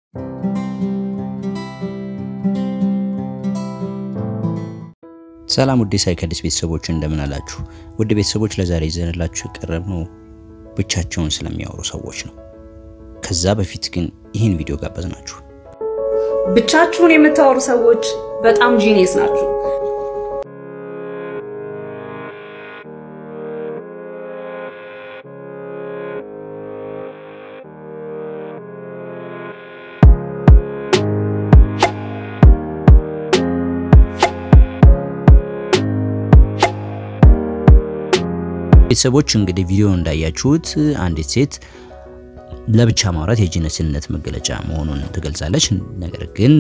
ሰላም ውድ ሳይከዲስ ቤተሰቦች እንደምን አላችሁ? ውድ ቤተሰቦች ለዛሬ ይዘንላችሁ የቀረብነው ብቻቸውን ስለሚያወሩ ሰዎች ነው። ከዛ በፊት ግን ይህን ቪዲዮ ጋበዝናችሁ። ብቻችሁን የምታወሩ ሰዎች በጣም ጂኒየስ ናችሁ። ቤተሰቦች እንግዲህ ቪዲዮ እንዳያችሁት አንዲት ሴት ለብቻ ማውራት የጂነስነት መገለጫ መሆኑን ትገልጻለች። ነገር ግን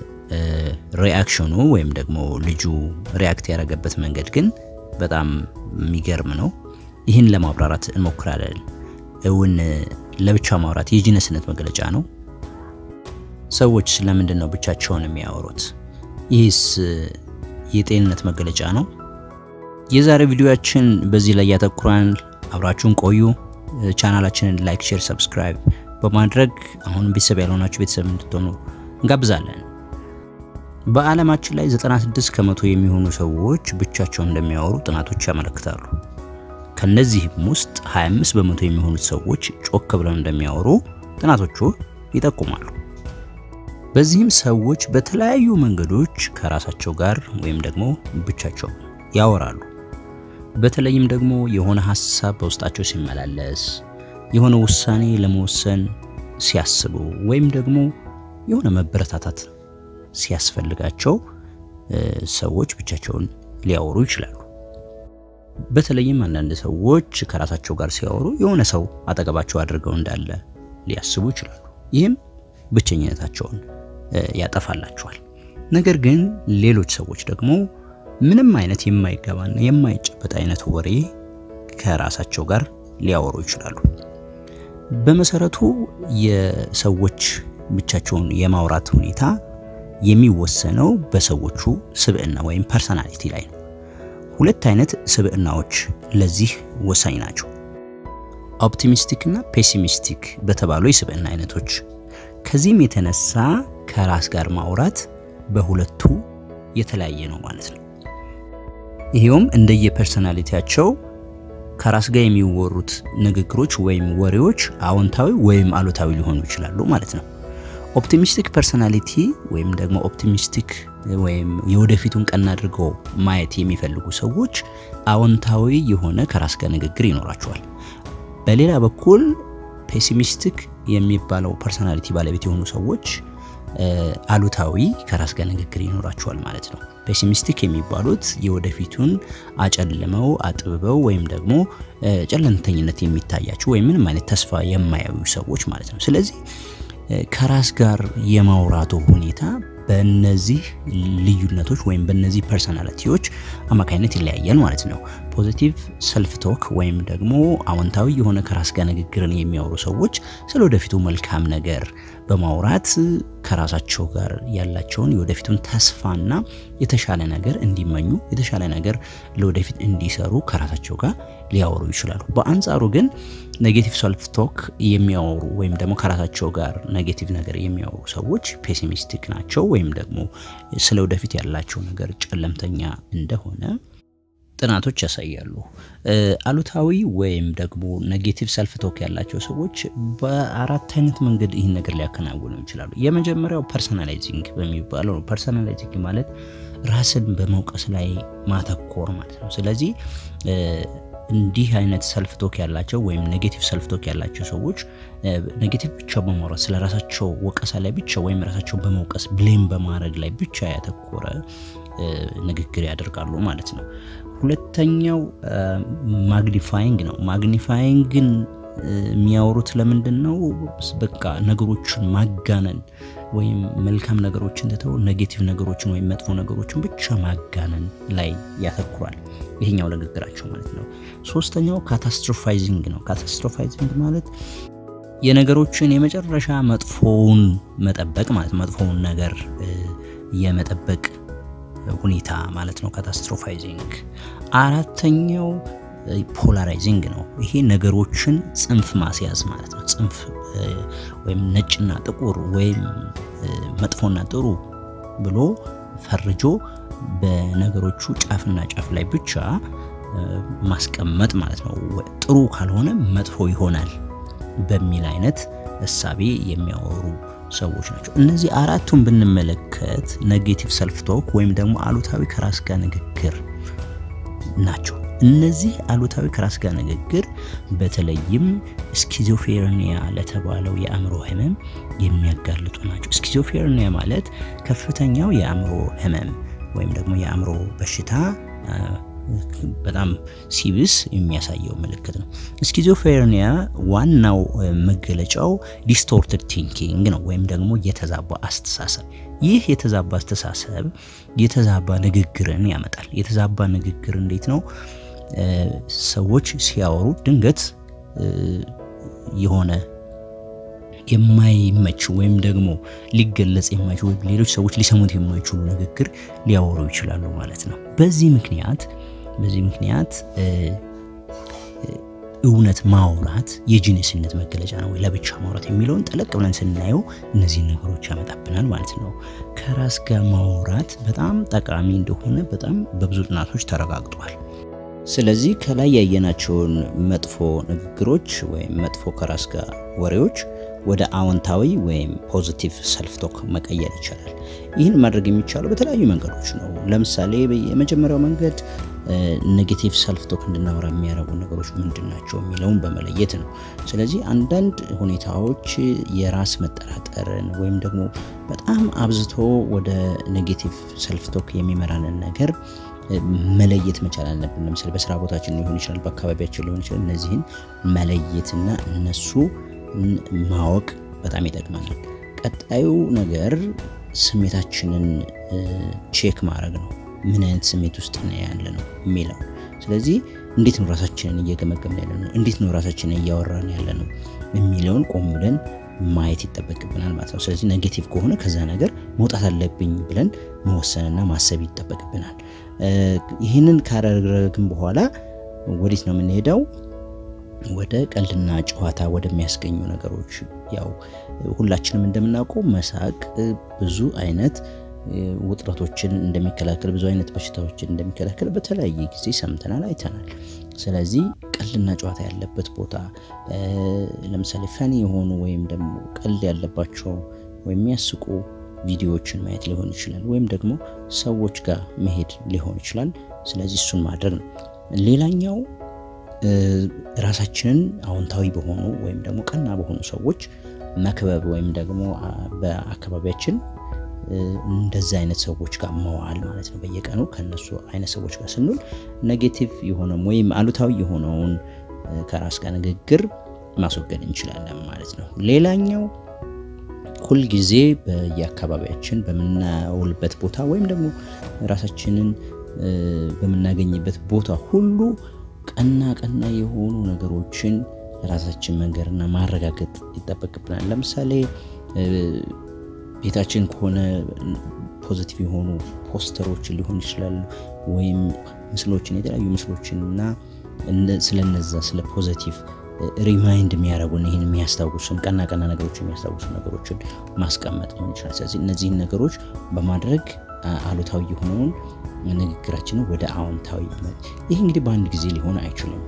ሪአክሽኑ ወይም ደግሞ ልጁ ሪያክት ያደረገበት መንገድ ግን በጣም የሚገርም ነው። ይህን ለማብራራት እንሞክራለን። እውን ለብቻ ማውራት የጂነስነት መገለጫ ነው? ሰዎች ስለምንድን ነው ብቻቸውን የሚያወሩት? ይህስ የጤንነት መገለጫ ነው? የዛሬ ቪዲዮያችን በዚህ ላይ ያተኩራል። አብራችሁን ቆዩ። ቻናላችንን ላይክ፣ ሼር፣ ሰብስክራይብ በማድረግ አሁን ቤተሰብ ያልሆናችሁ ቤተሰብ እንድትሆኑ እንጋብዛለን። በዓለማችን ላይ 96 ከመቶ የሚሆኑ ሰዎች ብቻቸውን እንደሚያወሩ ጥናቶች ያመለክታሉ። ከነዚህም ውስጥ 25 በመቶ የሚሆኑት ሰዎች ጮክ ብለው እንደሚያወሩ ጥናቶቹ ይጠቁማሉ። በዚህም ሰዎች በተለያዩ መንገዶች ከራሳቸው ጋር ወይም ደግሞ ብቻቸው ያወራሉ። በተለይም ደግሞ የሆነ ሀሳብ በውስጣቸው ሲመላለስ፣ የሆነ ውሳኔ ለመወሰን ሲያስቡ፣ ወይም ደግሞ የሆነ መበረታታት ሲያስፈልጋቸው ሰዎች ብቻቸውን ሊያወሩ ይችላሉ። በተለይም አንዳንድ ሰዎች ከራሳቸው ጋር ሲያወሩ የሆነ ሰው አጠገባቸው አድርገው እንዳለ ሊያስቡ ይችላሉ። ይህም ብቸኝነታቸውን ያጠፋላቸዋል። ነገር ግን ሌሎች ሰዎች ደግሞ ምንም አይነት የማይገባና የማይጨበጥ አይነት ወሬ ከራሳቸው ጋር ሊያወሩ ይችላሉ። በመሰረቱ የሰዎች ብቻቸውን የማውራት ሁኔታ የሚወሰነው በሰዎቹ ስብዕና ወይም ፐርሰናሊቲ ላይ ነው። ሁለት አይነት ስብዕናዎች ለዚህ ወሳኝ ናቸው። ኦፕቲሚስቲክ እና ፔሲሚስቲክ በተባሉ የስብዕና አይነቶች። ከዚህም የተነሳ ከራስ ጋር ማውራት በሁለቱ የተለያየ ነው ማለት ነው። ይሄውም እንደየፐርሰናሊቲያቸው ከራስ ጋር የሚወሩት ንግግሮች ወይም ወሬዎች አዎንታዊ ወይም አሉታዊ ሊሆኑ ይችላሉ ማለት ነው። ኦፕቲሚስቲክ ፐርሰናሊቲ ወይም ደግሞ ኦፕቲሚስቲክ ወይም የወደፊቱን ቀና አድርገው ማየት የሚፈልጉ ሰዎች አዎንታዊ የሆነ ከራስ ጋር ንግግር ይኖራቸዋል። በሌላ በኩል ፔሲሚስቲክ የሚባለው ፐርሰናሊቲ ባለቤት የሆኑ ሰዎች አሉታዊ ከራስ ጋር ንግግር ይኖራቸዋል ማለት ነው። ፔሲሚስቲክ የሚባሉት የወደፊቱን አጨልመው አጥብበው ወይም ደግሞ ጨለምተኝነት የሚታያቸው ወይም ምንም አይነት ተስፋ የማያዩ ሰዎች ማለት ነው። ስለዚህ ከራስ ጋር የማውራቱ ሁኔታ በእነዚህ ልዩነቶች ወይም በእነዚህ ፐርሰናሊቲዎች አማካኝነት ይለያያል ማለት ነው። ፖዚቲቭ ሰልፍ ቶክ ወይም ደግሞ አዎንታዊ የሆነ ከራስ ጋር ንግግርን የሚያወሩ ሰዎች ስለ ወደፊቱ መልካም ነገር በማውራት ከራሳቸው ጋር ያላቸውን የወደፊቱን ተስፋና የተሻለ ነገር እንዲመኙ የተሻለ ነገር ለወደፊት እንዲሰሩ ከራሳቸው ጋር ሊያወሩ ይችላሉ። በአንጻሩ ግን ኔጌቲቭ ሰልፍ ቶክ የሚያወሩ ወይም ደግሞ ከራሳቸው ጋር ኔጌቲቭ ነገር የሚያወሩ ሰዎች ፔሲሚስቲክ ናቸው ወይም ደግሞ ስለ ወደፊት ያላቸው ነገር ጨለምተኛ እንደሆነ ጥናቶች ያሳያሉ። አሉታዊ ወይም ደግሞ ኔጌቲቭ ሰልፍ ቶክ ያላቸው ሰዎች በአራት አይነት መንገድ ይህን ነገር ሊያከናውኑ ይችላሉ። የመጀመሪያው ፐርሰናላይዚንግ በሚባለው ነው። ፐርሰናላይዚንግ ማለት ራስን በመውቀስ ላይ ማተኮር ማለት ነው። ስለዚህ እንዲህ አይነት ሰልፍ ቶክ ያላቸው ወይም ኔጌቲቭ ሰልፍ ቶክ ያላቸው ሰዎች ኔጌቲቭ ብቻ በማውራት ስለ ራሳቸው ወቀሳ ላይ ብቻ ወይም ራሳቸውን በመውቀስ ብሌም በማድረግ ላይ ብቻ ያተኮረ ንግግር ያደርጋሉ ማለት ነው። ሁለተኛው ማግኒፋይንግ ነው። ማግኒፋይንግን የሚያወሩት ለምንድን ነው? በቃ ነገሮችን ማጋነን ወይም መልካም ነገሮችን ትተው ኔጌቲቭ ነገሮችን ወይም መጥፎ ነገሮችን ብቻ ማጋነን ላይ ያተኩራል። ይሄኛው ንግግራቸው ማለት ነው። ሶስተኛው ካታስትሮፋይዚንግ ነው። ካታስትሮፋይዚንግ ማለት የነገሮችን የመጨረሻ መጥፎውን መጠበቅ ማለት መጥፎውን ነገር የመጠበቅ ሁኔታ ማለት ነው። ካታስትሮፋይዚንግ። አራተኛው ፖላራይዚንግ ነው። ይሄ ነገሮችን ጽንፍ ማስያዝ ማለት ነው። ጽንፍ ወይም ነጭና ጥቁር ወይም መጥፎና ጥሩ ብሎ ፈርጆ በነገሮቹ ጫፍና ጫፍ ላይ ብቻ ማስቀመጥ ማለት ነው። ጥሩ ካልሆነ መጥፎ ይሆናል በሚል አይነት እሳቤ የሚያወሩ ሰዎች ናቸው። እነዚህ አራቱን ብንመለከት ኔጌቲቭ ሰልፍ ቶክ ወይም ደግሞ አሉታዊ ከራስ ጋር ንግግር ናቸው። እነዚህ አሉታዊ ከራስ ጋር ንግግር በተለይም ስኪዞፌሬኒያ ለተባለው የአእምሮ ህመም የሚያጋልጡ ናቸው። ስኪዞፌሬኒያ ማለት ከፍተኛው የአእምሮ ህመም ወይም ደግሞ የአእምሮ በሽታ በጣም ሲብስ የሚያሳየው ምልክት ነው። ስኪዞፍሬኒያ ዋናው መገለጫው ዲስቶርትድ ቲንኪንግ ነው ወይም ደግሞ የተዛባ አስተሳሰብ። ይህ የተዛባ አስተሳሰብ የተዛባ ንግግርን ያመጣል። የተዛባ ንግግር እንዴት ነው? ሰዎች ሲያወሩ ድንገት የሆነ የማይመች ወይም ደግሞ ሊገለጽ የማይችል ወይም ሌሎች ሰዎች ሊሰሙት የማይችሉ ንግግር ሊያወሩ ይችላሉ ማለት ነው። በዚህ ምክንያት በዚህ ምክንያት እውነት ማውራት የጂነስነት መገለጫ ነው ወይ ለብቻ ማውራት የሚለውን ጠለቅ ብለን ስናየው እነዚህን ነገሮች ያመጣብናል ማለት ነው። ከራስ ጋር ማውራት በጣም ጠቃሚ እንደሆነ በጣም በብዙ ጥናቶች ተረጋግጧል። ስለዚህ ከላይ ያየናቸውን መጥፎ ንግግሮች ወይም መጥፎ ከራስ ጋር ወሬዎች ወደ አዎንታዊ ወይም ፖዚቲቭ ሰልፍ ቶክ መቀየር ይቻላል። ይህን ማድረግ የሚቻለው በተለያዩ መንገዶች ነው። ለምሳሌ የመጀመሪያው መንገድ ኔጌቲቭ ሰልፍ ቶክ እንድናወራ የሚያደርጉ ነገሮች ምንድን ናቸው የሚለውን በመለየት ነው። ስለዚህ አንዳንድ ሁኔታዎች የራስ መጠራጠርን ወይም ደግሞ በጣም አብዝቶ ወደ ኔጌቲቭ ሰልፍ ቶክ የሚመራንን ነገር መለየት መቻል አለብን። ለምሳሌ በስራ ቦታችን ሊሆን ይችላል፣ በአካባቢያችን ሊሆን ይችላል። እነዚህን መለየትና እነሱ ማወቅ በጣም ይጠቅመናል። ቀጣዩ ነገር ስሜታችንን ቼክ ማድረግ ነው። ምን አይነት ስሜት ውስጥ ነው ያለ ነው የሚለው። ስለዚህ እንዴት ነው ራሳችንን እየገመገምን ያለ ነው፣ እንዴት ነው ራሳችንን እያወራን ያለ ነው የሚለውን ቆም ብለን ማየት ይጠበቅብናል ማለት ነው። ስለዚህ ኔጌቲቭ ከሆነ ከዛ ነገር መውጣት አለብኝ ብለን መወሰንና ማሰብ ይጠበቅብናል። ይህንን ካደረግን በኋላ ወዴት ነው የምንሄደው? ወደ ቀልድና ጨዋታ ወደሚያስገኙ ነገሮች። ያው ሁላችንም እንደምናውቀው መሳቅ ብዙ አይነት ውጥረቶችን እንደሚከላከል ብዙ አይነት በሽታዎችን እንደሚከላከል በተለያየ ጊዜ ሰምተናል፣ አይተናል። ስለዚህ ቀልድና ጨዋታ ያለበት ቦታ ለምሳሌ ፈኒ የሆኑ ወይም ደግሞ ቀልድ ያለባቸው ወይም የሚያስቁ ቪዲዮዎችን ማየት ሊሆን ይችላል፣ ወይም ደግሞ ሰዎች ጋር መሄድ ሊሆን ይችላል። ስለዚህ እሱን ማድረግ ነው። ሌላኛው ራሳችንን አዎንታዊ በሆኑ ወይም ደግሞ ቀና በሆኑ ሰዎች መክበብ ወይም ደግሞ በአካባቢያችን እንደዚህ አይነት ሰዎች ጋር መዋል ማለት ነው። በየቀኑ ከነሱ አይነት ሰዎች ጋር ስንውል ኔጌቲቭ የሆነ ወይም አሉታዊ የሆነውን ከራስ ጋር ንግግር ማስወገድ እንችላለን ማለት ነው። ሌላኛው ሁልጊዜ በየአካባቢያችን በምናውልበት ቦታ ወይም ደግሞ ራሳችንን በምናገኝበት ቦታ ሁሉ ቀና ቀና የሆኑ ነገሮችን ራሳችን መንገርና ማረጋገጥ ይጠበቅብናል። ለምሳሌ ቤታችን ከሆነ ፖዚቲቭ የሆኑ ፖስተሮችን ሊሆን ይችላሉ፣ ወይም ምስሎችን፣ የተለያዩ ምስሎችን እና ስለነዛ ስለ ፖዚቲቭ ሪማይንድ የሚያደርጉን ይህን የሚያስታውሱን ቀና ቀና ነገሮች የሚያስታውሱ ነገሮችን ማስቀመጥ ሊሆን ይችላል። ስለዚህ እነዚህን ነገሮች በማድረግ አሉታዊ የሆነውን ንግግራችንን ወደ አዎንታዊ ይህ እንግዲህ በአንድ ጊዜ ሊሆን አይችልም።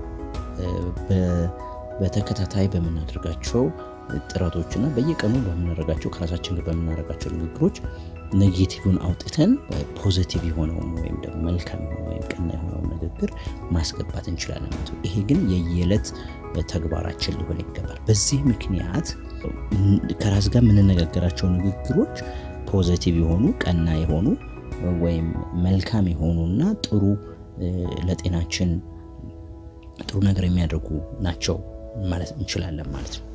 በተከታታይ በምናደርጋቸው ጥረቶች እና በየቀኑ በምናደርጋቸው ከራሳችን ጋር በምናደርጋቸው ንግግሮች ኔጌቲቭን አውጥተን ፖዚቲቭ የሆነውን ወይም ደግሞ መልካም የሆነ ወይም ቀና የሆነውን ንግግር ማስገባት እንችላለን ማለት ነው። ይሄ ግን የየዕለት ተግባራችን ሊሆን ይገባል። በዚህ ምክንያት ከራስ ጋር የምንነጋገራቸው ንግግሮች ፖዚቲቭ የሆኑ ቀና የሆኑ ወይም መልካም የሆኑና ጥሩ ለጤናችን ጥሩ ነገር የሚያደርጉ ናቸው ማለት እንችላለን ማለት ነው።